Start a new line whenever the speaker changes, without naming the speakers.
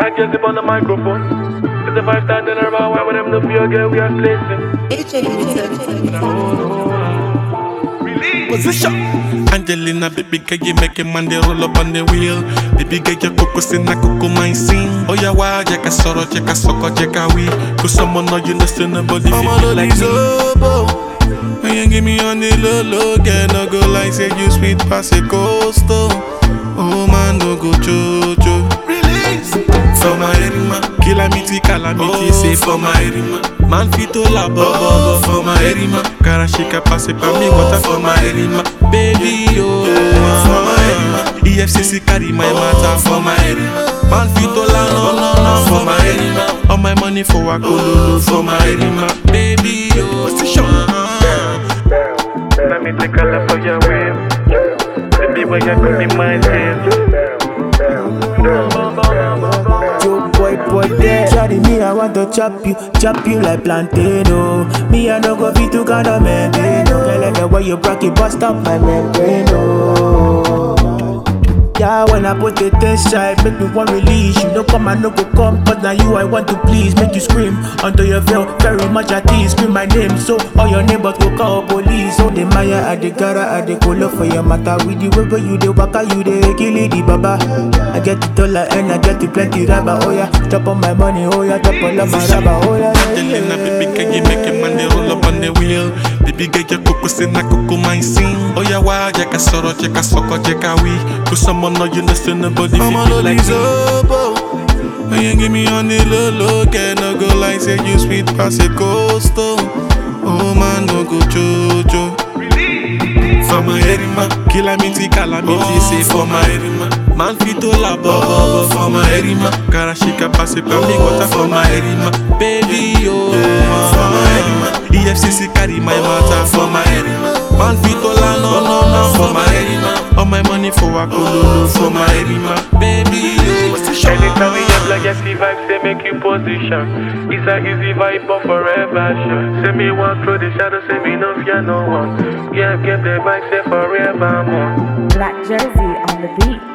bad girls up on the microphone. It's a five star dinner about why with them no fear girl we are placing.
Position. Angelina, baby girl, you make a man they roll up on the wheel. Baby girl, your coco sing na coco mine sing. Oh yeah, why? Jeka soro, jeka soko, jeka we. Cause someone know you know still nobody feel me like me. When you give me on the low low, girl, no go like say you sweet pass a coastal. Oh man, no go jojo. Release for my erima, calamity, calamity, say for my erima. Man fit to la bobo for my erima. Karashika passe pa me water for my erima. Baby, oh, for my erima. EFCC carry my matter for my erima. Man fit to la no no no for my erima. All my money for a cololo for my erima. Baby, oh, position.
Let me take a look for your way. Baby, when you give me my tail.
Joe boy boy there Shawty me I want to chop you Chop you like plantain oh Me I no go fit to kind of maintain oh Girl like the way you broke it bust up my membrane oh yeah, when I put it inside, make me one release. You know, come and no go come, but now you I want to please. Make you scream until you feel very much at ease. Scream my name, so all your neighbors go call police. So the Maya, I the Gara, I the Kolo for your matter. With the way where you the waka, you the kill it, the baba. I get the dollar and I get the plenty rubber. Oh yeah, chop on my money, oh yeah, chop all of my rubber. Oh yeah, yeah,
Angelina,
yeah.
baby, can you make a man they roll up on the wheel? Baby, get your coco sing na coco mine sing. Oh yeah, why? Jeka soro, jeka soko, jeka we. Cause someone know you know still nobody feel me like me. When you give me on the low low, girl, no go like say you sweet pass a coastal. Oh man, no go jojo. For my erima, calamity, calamity, say for my erima. Man fit to la bobo for my erima. Karashika passe pa me water for my erima. Baby, oh, for my erima. EFCC carry my matter for my erima. Man fit to la no no no for my erima. All my money for a cololo for my erima. Baby, oh,
Anytime we have like a see vibe, say make you position. It's a easy vibe, but forever sure. Say me walk through the shadow, say me no fear no one. Yeah, give the vibe, say forevermore.
Black Jersey on the beat.